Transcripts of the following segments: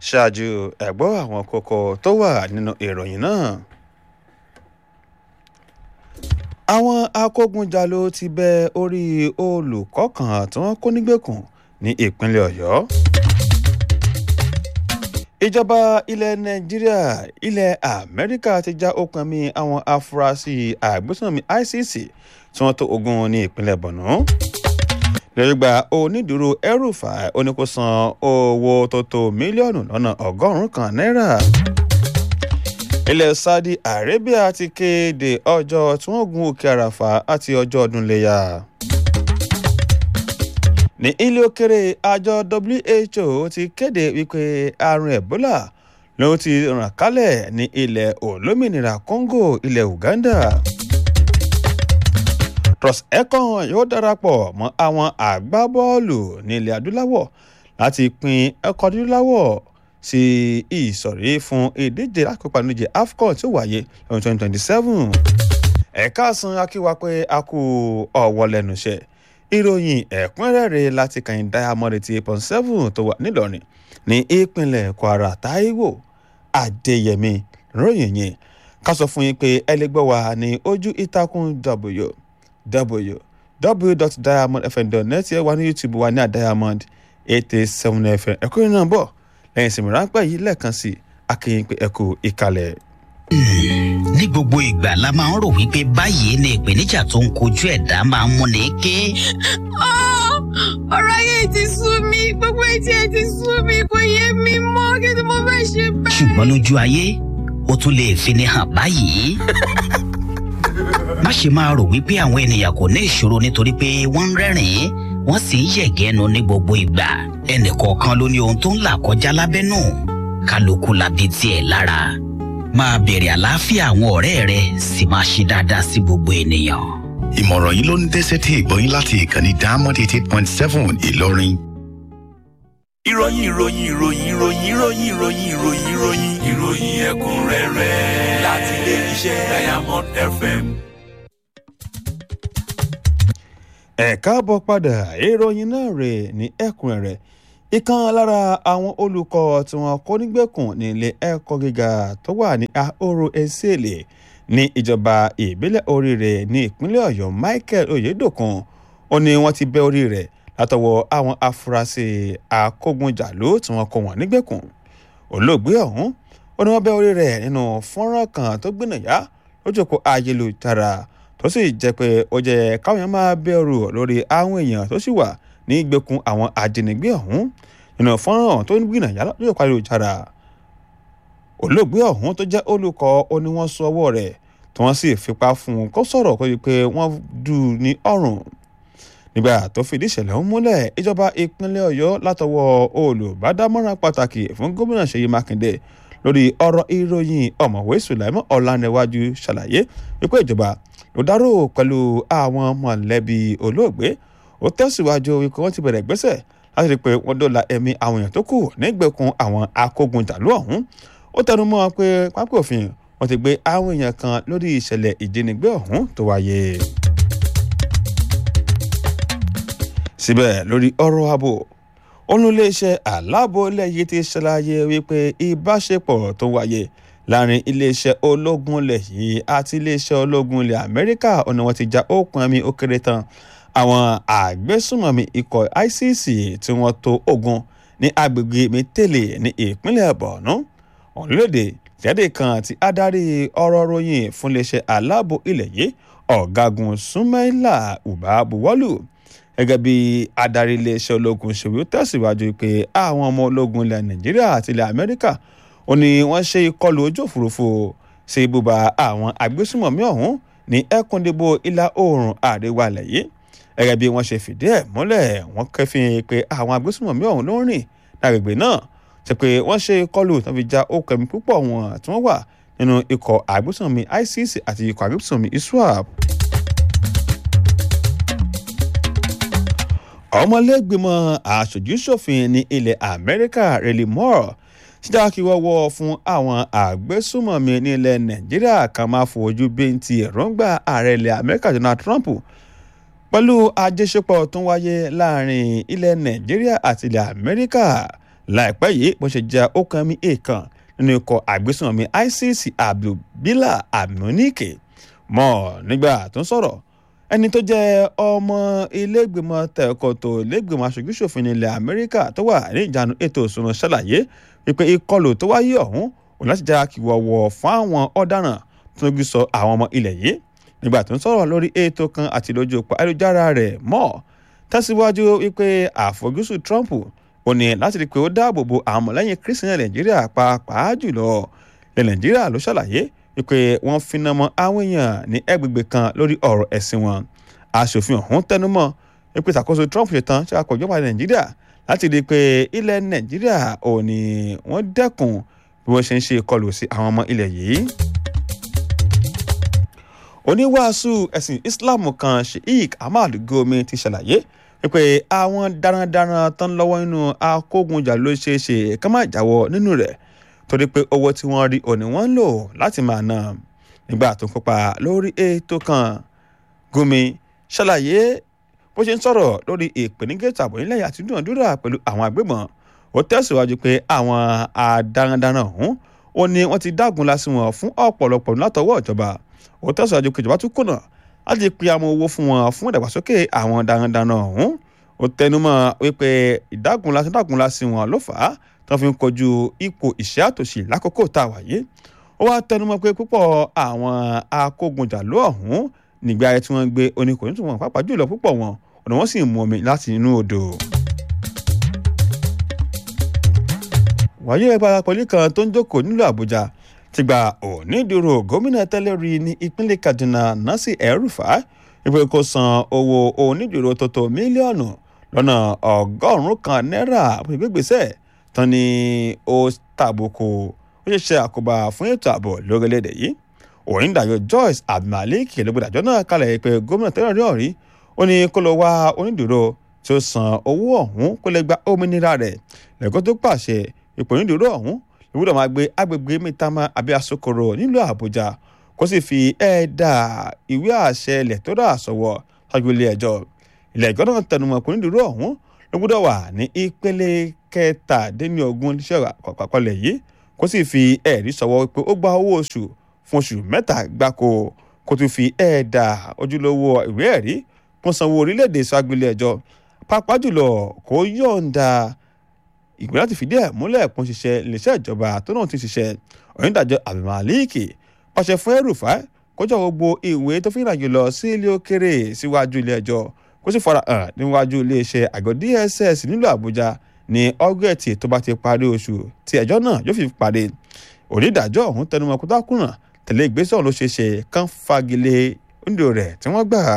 ṣáájú ẹ̀gbọ́ àwọn kókó tó wà nínú ìròyìn náà. àwọn akógunjalò ti bẹ orí olùkọ́ kan tí wọ́n kó nígbèkùn ní ìpínlẹ̀ ọ̀yọ́. ìjọba ilẹ̀ nàìjíríà ilẹ̀ amẹ́ríkà ti já okùn mi àwọn afurasí àgbésùnmí icc tí wọ́n tó ogun ní ìpínlẹ̀ borno lẹ́gbàá onídùúró ẹrùfà oníkósan owó tó tó mílíọ̀nù lọ́nà ọgọ́rùn-ún kan náírà. ilẹ̀ saudi arabia ti kéde ọjọ́ tí wọ́n gun òkè àràfà àti ọjọ́ ọdún léyà. ní ilé òkèrè àjọ who ti kéde wípé àrùn ebola ló ti ràn kálẹ̀ ní ilẹ̀ olómìnira congo ilẹ̀ uganda trust econ yóò darapọ̀ mọ́ àwọn àgbábọ́ọ̀lù ní ilẹ̀ adúláwọ̀ láti pín ẹ̀kọ́ adúláwọ̀ sí ìsọ̀rí fún ìdíje lákòópa níje afcon tí ó wáyé lọ́dún twenty twenty seven ẹ̀ka san akíwa pé a kú ọ̀wọ́ lẹ́nu iṣẹ́ ìròyìn ẹ̀kúnrẹ́rẹ́ láti kàn diamond eighty eight point seven tó wà nílọrin ní ìpínlẹ̀ kwara taiwo adéyẹmí ròyìn yẹn ká sọ fún yín pé ẹ lè gbọ́ wa ní ojú ìtàkùn w www.diamondfm.net ẹ wà ní youtube wa ní àdiamond eight eight seven fm ẹ̀kọ́ yìí náà bọ̀ lẹ́yìn ìsinmi ráńpẹ́ yìí lẹ́ẹ̀kan sí akéyìn pé ẹ̀kú ìkàlẹ̀. ní gbogbo ìgbà la máa ń rò wípé báyìí ni ìpèníjà tó ń kojú ẹ̀dá máa ń múni ké. ọ̀rọ̀ ayé ti sú mi gbogbo etí ẹ ti sú mi kò yé mi mọ́ kí ni mo fẹ́ ṣe bẹ́ẹ̀. ṣùgbọ́n lójú ayé ó tún lè fini hàn báyìí má ṣe máa rò wípé àwọn ènìyàn kò ní ìṣòro nítorí pé wọ́n ń rẹ́rìn-ín wọ́n sì ń yẹ̀gẹ́nu ní gbogbo ìgbà ẹnìkọ̀ọ̀kan ló ní ohun tó ń là kọjá lábẹ́nú kálukú labi tiẹ̀ lára máa bèrè àlàáfíà àwọn ọ̀rẹ́ rẹ sì máa ṣe dáadáa sí gbogbo ènìyàn. ìmọ̀ràn yìí ló ń dẹ́sẹ̀ tí ìgbọ́yìn láti ìkànnì diamond eighty eight point seven ìlọrin. ìròyìn ìròyìn ìròyìn ìròyìn ìròyìn ìròyìn ìròyìn ìròyìn ìròyìn ẹ̀kúnrẹ́rẹ́ láti ilé iṣẹ́ diamond fm. ẹ káàbọ̀ padà ìròyìn náà rè ní ẹ̀kúnrẹ́rẹ́ ìkan lára àwọn olùkọ́ tí wọ́n kó nígbèkùn ní ilé ẹ̀kọ́ gíga tó wà ní ahoro ezele ní ìjọba ìbílẹ̀ oríire ní ìpínlẹ̀ ọ̀yọ́ michael oyedokun ó ní wọ́n ti bẹ́ orí rẹ̀ látọwọ́ àwọn afurasí akógunjàló tí wọ́n kó wọn nígbèkùn olóògbé ọ̀hún ó ní wọ́n bẹ́ orí rẹ̀ nínú fọ́nrán kan tó gbìnàyà lójú òpó ayélujára tó sì jẹ́ pé ó jẹ́ káwọn èèyàn máa bẹ̀rù lórí àwọn èèyàn tó sì wà ní ìgbèkùn àwọn ajínigbé ọ̀hún nínú fọ́nrán tó ń gbìnàyà lójú òpó ayélujára olóògbé ọ̀hún tó jẹ́ olùkọ́ ó ní wọ́n sọ ọwọ́ rẹ̀ tí wọ́n sì fipá fún un kó sọ̀rọ̀ kó di pé wọ́n dù ú ní ọrùn nígbà tó fìdí ìṣẹ̀lẹ̀ ń múlẹ̀ ìjọba ìpínlẹ̀ ọ̀yọ́ látọwọ́ olùbádámọ̀ràn pàtàkì fún gómìnà ṣèyí mákindé lórí ọ̀rọ̀ ìròyìn ọ̀mọ̀wé sùláìmọ́ ọ̀làǹrẹ̀wájú ṣàlàyé wípé ìjọba ló dárò pẹ̀lú àwọn mọ̀lẹ́bí olóògbé ó tẹ̀síwájú wípé wọ́n ti bẹ̀rẹ̀ gbẹ́sẹ̀ láti rí i pé wọ́n dóòlà ẹ̀mí àwọn èèyàn tó kù nígbèkùn àwọn akógunjàlú ọ̀hún ó tẹnu mọ́ pé pápẹ́ òfin wọ́n ti gbé àwọn èèyàn kan lórí ìṣẹ̀lẹ̀ ìjínigbé ọ̀hún tó wáyé. síbẹ̀ lórí ọ̀rọ̀ ààbò olùléeṣẹ́ aláàbò ilẹ̀ yìí ti ṣàlàyé wípé ìbáṣepọ̀ tó wáyé láàrin iléeṣẹ́ ológun ilẹ̀ yìí àti iléeṣẹ́ ológun ilẹ̀ amẹ́ríkà ọ̀nà wọn ti já òkun ẹ̀mí ó kéré tán àwọn àgbésùnmọ̀mí ikọ̀ icc tí wọ́n tó ogun ní agbègbè mẹ́tẹ́lẹ̀ ní ìpínlẹ̀ borno ọ̀nlẹ́dẹ̀ jáde kan tí adarí ọ̀rọ̀ ròyìn fún iléeṣẹ́ aláàbò ilẹ̀ yìí ọ̀gágun sumaila uba buwọ́lù gẹ́gẹ́ bí adarí iléeṣẹ́ ológun ṣèwé ó tẹ̀síwájú pé àwọn ọmọ ológun ilẹ̀ nàìjíríà àti ilẹ̀ amẹ́ríkà ó ní wọ́n ṣe ìkọlù ojú òfurufú sí ibùba àwọn agbésùmọ̀mí ọ̀hún ní ẹkùndìbò ìlà oòrùn àríwá ilẹ̀ yìí gẹ́gẹ́ bí wọ́n ṣe fìdí ẹ̀ múlẹ̀ wọ́n kẹ́fìn pé àwọn agbésùmọ̀mí ọ̀hún ló ń rìn lágbègbè náà ṣe pé wọ́n ṣe ìkọlù tó fi já okùn ẹ̀mí púpọ̀ wọn tí wọ́n wà nínú ikọ̀ agbésùmọ̀mí icc àti ikọ̀ agbésùmọ̀mí iswap ọmọlẹ́gbìmọ̀ aṣojúṣòfin ní ilẹ̀ amẹ́ríkà rẹ̀lí moore ṣíjà kí wọ́wọ́ fún àwọn àgbésùmọ̀mí ní ilẹ̀ nàìjíríà kan máa fojú bíntì èròǹgbà ààrẹ ilẹ̀ amẹ́ríkà donald trump pẹ̀lú àjọṣepọ̀ tó ń wáyé láàrin ilẹ̀ nàìjíríà àti ilẹ̀ amẹ́ríkà láìpẹ́ yìí bó ṣe jẹ́ ó kan mi èèkàn nínú ikọ̀ àgbésùnmọ̀mí ICC Abdulbila Amunike mọ́ nígbà tó ń sọ̀rọ̀ ẹni tó jẹ́ ọmọ ilégbèmọ̀ tẹ̀kọ̀tò ilégbèmọ̀ aṣojúṣòfin ilẹ̀ Amẹ́ríkà tó wà ní ìjánu ètò ìṣúná ṣàlàyé wípé ìkọlù tó wáyé ọ̀hún òun láti já kìwọ̀wọ̀ fún àwọn ọ̀daràn tó ń gbé sọ àwọn ọmọ ilẹ̀ yìí nígbà tó ń sọ̀rọ̀ lórí ètò kan àti lójú òpó ayélujára rẹ̀ mọ́ tẹ̀síwájú wípé àfojúsùn Trump ò ní láti rí i pé ó dáàbò bo àwọn ọmọlẹ́yìn Kristian Nàìjíríà pàápàá jùlọ ilẹ̀ Nàìjíríà ló ṣàlàyé wípé wọ́n finá mọ́ àwọn èèyàn ní ẹgbẹ̀gbẹ̀ kan lórí ọ̀rọ̀ ẹ̀sìn wọn aṣòfin ọ̀hún tẹnumọ́ wípé ìṣàkóso Trump ṣe tán ṣe àkọ́jọba Nàìjíríà láti rí i pé ilẹ̀ Nàìjíríà ò ní wọ́n dẹ́kun bí wọ́n ṣe ń ṣe ìkọlù sí àwọn ọmọ ilẹ̀ yìí oníwàásù ẹ̀sìn Islam kan Sheikh Ahmad Gumi ti ṣàlàyé wípé àwọn darandaran tán lọ́wọ́ nínú akógunjà ló ṣeé ṣe ká má jáwọ́ nínú rẹ̀ torí pé owó tí wọ́n rí òní wọ́n ń lò láti máa ná nígbà tó ń kópa lórí ètò kan Gumi ṣàlàyé bó ṣe ń sọ̀rọ̀ lórí ìpèníjà ààbò nílẹ̀ àti dúnàdúrà pẹ̀lú àwọn agbébọn ó tẹ̀síwájú pé àwọn darandaran ọ̀hún ó ní wọ́n ti dágun lásì wọn fún ọ̀pọ̀lọpọ̀ látọwọ́ ìjọba ó tẹ̀síwájú pé ìjọba tún kùnà láti pe àwọn owó fún wọn fún ìdàgbàsókè àwọn darandaran ọ̀hún ó tẹnumọ́ wípé ìdágunlá ìdágunlá sí wọn ló fà á tó fi ń kojú ipò ìṣẹ́ àtòṣì lákòókò tá a wà yìí ó wá tẹnumọ́ pé púpọ̀ àwọn akógunjàló ọ̀hún nígbà ayé tí wọ́n gbé oníkòyí tó wọn pàápàá jùlọ púpọ̀ wọn ọ̀nà wọn sì ń mu omi láti inú odò. wàyí ẹgbẹ́ pọ̀lì kan tó ń jókòó nílùú àbújá ti gba onídùúró gómìnà tẹ́lẹ̀ rí ní ìpínlẹ̀ kaduna nasi el-rufai wípé kó san owó onídùúró tó tó mílíọ̀nù lọ́nà ọgọ́rùn-ún kan náírà fún ìgbégbèsè tán ni ó tàbùkù ó ṣe ṣe àkóbá fún ètò ààbò lórílẹ̀‐èdè yìí onídàájọ́ joyce abdulmalik lọ́gbọ̀dàjọ́ náà kalẹ̀ pé gómìnà tẹ́lẹ̀ rí ọ̀rí ó ní kó lọ wá onídùúró tí ó san owó ọ̀hún kó lè gba òmìnira rẹ̀ lẹ́kọ́ tó pàṣẹ ipò onídùúró ọ̀hún ìwúdọ̀ máa gbé agbègbè mítàmá abẹ́ asokoro nílùú àbújá kó sì fi ẹ̀ẹ́dà ìwé àṣẹ ilẹ̀ tó dà sọ̀wọ́ ṣáájú ilé ẹjọ́ ilé ẹjọ́ náà tẹnumọ́ kò ní dúró ọ̀hún ló gbọ́dọ̀ wà ní ìpele kẹtàdínlógún iṣẹ́ àkọlẹ̀ yìí kó sì fi ẹ̀rí sọ̀wọ́ pé ó gba owó oṣù fún oṣù mẹ́ta gbáko kó tún fi ẹ̀ẹ́dà ojúlówó ìwé ẹ̀rí fún sanwó orílẹ̀-èdè ṣáájú ilé ẹjọ́ pàápàá jùlọ kó yọ̀ǹda ìgbé láti fìdí ẹ̀ múlẹ̀ kún ṣiṣẹ́ iléeṣẹ́ ìjọba tó náà ti ṣiṣẹ́ onídàájọ́ abdulmaliki pàṣẹ fún ẹrùfà kójọ gbogbo ìwé tó fi ìrìnàjò lọ sí ilé òkèrè síwájú ilé ẹjọ́ kó sì fara hàn níwájú iléeṣẹ́ àgọ́ dss nílùú àbújá ní ọgọ́ẹ̀tì tó bá ti parí oṣù tí ẹjọ́ náà yóò fi parí onídàájọ́ ọ̀hún tẹnumọ́ kútákùnà tẹ̀lé ìgbésẹ̀ ọ̀hún ló ṣe ṣe kán fagilé oúnjẹ rẹ̀ tí wọ́n gbà.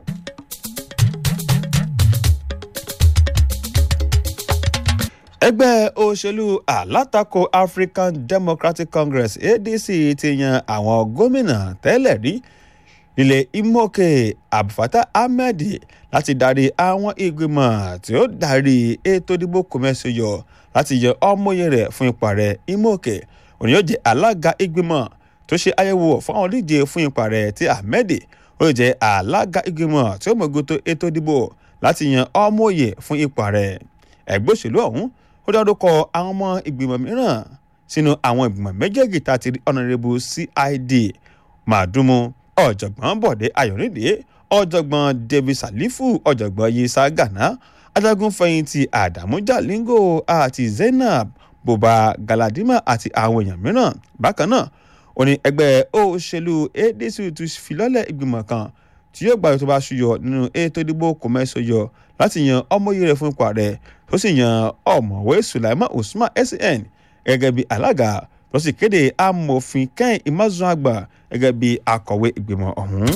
ẹgbẹ́ òṣèlú alátakò African Democratic Congress ADC ti yan àwọn gómìnà tẹ́lẹ̀ rí ilẹ̀ Imoke Abdulfatah Ahmed láti darí àwọn ìgbìmọ̀ tí ó darí ètò ìdìbò kòmẹ́sọ̀yọ láti yan ọmọye rẹ̀ fún ipò rẹ̀ Imoke òní yóò jẹ́ alága ìgbìmọ̀ tó ṣe àyẹ̀wò fún àwọn olùdíje fún ipò rẹ̀ tí Ahmed ó jẹ́ alága ìgbìmọ̀ tí ó mọ̀gòtò ètò ìdìbò láti yan ọmọye fún ipò rẹ̀ ẹgbẹ́ òṣèlú ọ̀hún ó dárúkọ àwọn ọmọ ìgbìmọ̀ mìíràn sínú àwọn ìgbìmọ̀ méjèèjì tá a ti rí ọ̀nàrẹ́bù cid màdúmù ọ̀jọ̀gbọ́n bọ̀dé ayọ̀rìndé ọ̀jọ̀gbọ́n david salifu ọ̀jọ̀gbọ́n yisa gana ajagun fẹ̀yìntì adamu jalingo àti zainab buba galadima àti àwọn èèyàn mìíràn bákan náà ó ní ẹgbẹ́ òṣèlú adc tún filọ́lẹ̀ ìgbìmọ̀ kan tí yóò gbàgbé tó bá ṣúyọ nínú ètò ìdìbò kòmẹ́sọ̀yọ láti yan ọmọye rẹ̀ fún ipò ààrẹ tó sì yan ọ̀mọ̀wé sulaiman usman sen gẹ́gẹ́ bí alága tó sì kéde amòfin kẹ́hìn imazunagba gẹ́gẹ́ bí akọ̀wé ìgbìmọ̀ ọ̀hún.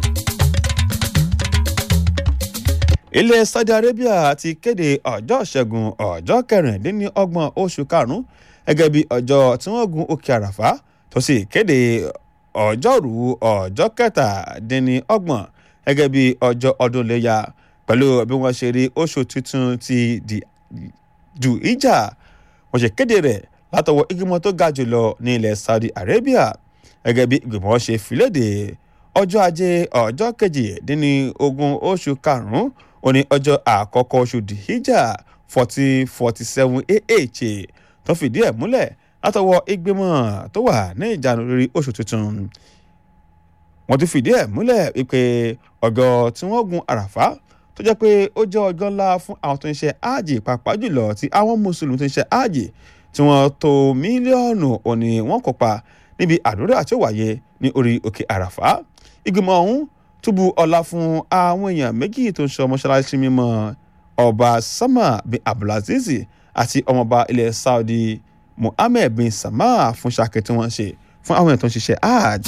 ilẹ̀ saudi arabia ti kéde ọjọ́ ìṣẹ́gun ọjọ́ kẹrìndínlọ́gbọ̀n oṣù karùn-ún gẹ́gẹ́ bí ọjọ́ tí wọ́n gun òkè àràfá tó sì kéde ọjọ́rú ọjọ́ kẹtàdínlọ́gbọ̀n gẹ́gẹ́ bí ọjọ́ ọdún léya pẹ̀lú bí wọ́n ṣe rí oṣù tuntun ti dù ìjà wọ́n ṣe kéde rẹ̀ látọwọ́ ìgbìmọ̀ tó ga jùlọ ní ilẹ̀ Saudi Arabia gẹ́gẹ́ bí ìgbìmọ̀ ṣe fìlédè ọjọ́ ajé ọjọ́ kejìdínlógún oṣù karùn-ún òní ọjọ́ àkọ́kọ́ oṣù dìhíjà forty forty seven ah tó fìdí ẹ̀ múlẹ̀ látọwọ́ ìgbìmọ̀ tó wà ní ìjánu lórí oṣù tuntun wọ́n ti fìdí ẹ̀ múlẹ̀ wípé ọjọ́ tí wọ́n gun àràfá tó jẹ́ pé ó jẹ́ ọjọ́ ńlá fún àwọn tó ń ṣe áàjì pàápàá jùlọ tí àwọn mùsùlùmí tó ń ṣe áàjì tí wọ́n tó mílíọ̀nù òní wọ́n kópa níbi àdúrà tí ó wáyé ní orí òkè àràfá ìgbìmọ̀ ọ̀hún túbú ọlá fún àwọn èèyàn méjì tó ń ṣe mọ́ṣáláṣí mímọ́ ọba sama bin abdulaziz àti ọmọọba ilẹ̀ saudi mohammed bin salman fún ṣàkẹ́ tí wọ́n ṣe fún àwọn èèyàn tó ń ṣiṣẹ́ hajj.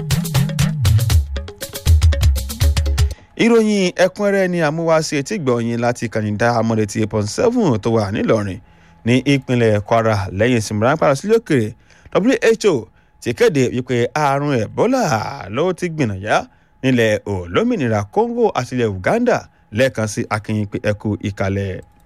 ìròyìn ẹ̀kúnrẹ́rẹ́ ni àmúwáṣe etí gbọ̀nyìn láti kànìdá amọ̀dẹ̀tì eight point seven tó wà nílọrin ní ìpínlẹ̀ kwara lẹ́yìn ìsinmi ráńpẹ́ sílé òkèrè who ti kéde wípé àrùn ebola ló ti gbìnàyà nílẹ̀ olómìnira congo àti ilẹ̀ uganda lẹ́ẹ̀kan sí akínyìn pé ẹkú ìkàlẹ̀.